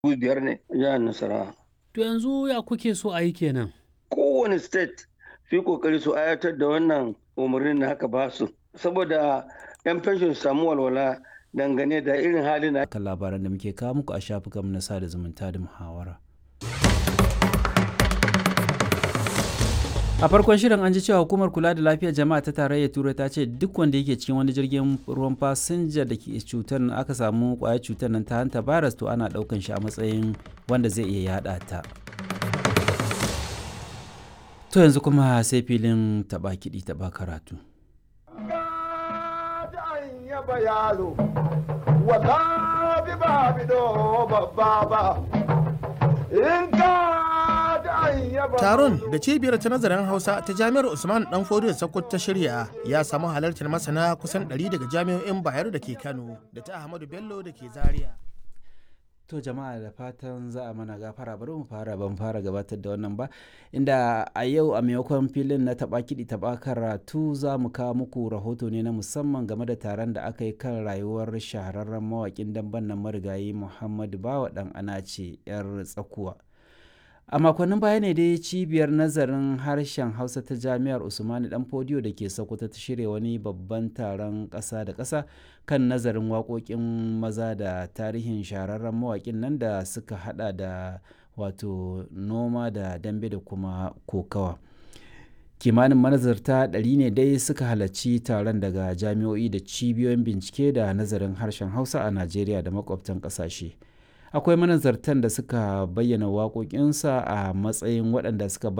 biyar ne jihar Nasarawa. To yanzu ya kuke so a yi kenan? Kowane state su yi kokari su ayatar da wannan umarnin da haka ba su saboda 'yan fenshin su samu walwala dangane da irin halin da kan labaran da muke kawo muku a shafukan na sada zumunta da muhawara. a farkon shirin an ji cewa hukumar kula da lafiyar jama'a ta tarayyar turai ta ce duk wanda yake cikin wani jirgin ruwan fasinja da ke cutar aka samu kwayar cutar nan ta hanta virus to ana daukan shi a matsayin wanda zai iya yada ta to yanzu kuma sai filin taba kiɗi taba karatu Taron da cibiyar ta nazarin Hausa ta Jami'ar Usman Dan Fodiyo Sokoto ta shirya ya samu halartar masana kusan 100 daga jami'o'in Bayero da ke Kano da ta Ahmadu Bello da ke Zaria. To jama'a da fatan za a mana gafara bari mu fara ban fara gabatar da wannan ba inda a yau a maimakon filin na taba kiɗi taba karatu za mu kawo muku rahoto ne na musamman game da taron da aka yi kan rayuwar shahararren mawaƙin damben nan marigayi Muhammadu Bawa ɗan Anace 'yar tsakuwa. a makonnin baya ne dai cibiyar nazarin harshen hausa ta jami'ar usmani dan fodiyo da ke sokoto ta shirya wani babban taron ƙasa da ƙasa kan nazarin waƙoƙin maza da tarihin shahararren mawaƙin nan da suka hada da wato noma da dambe da kuma kokawa kimanin manazarta ɗari ne dai suka halarci taron daga jami'o'i da cibiyoyin bincike da nazarin harshen hausa a najeriya da makwabtan ƙasashe. akwai manazartan da suka bayyana waƙoƙinsa a matsayin waɗanda suka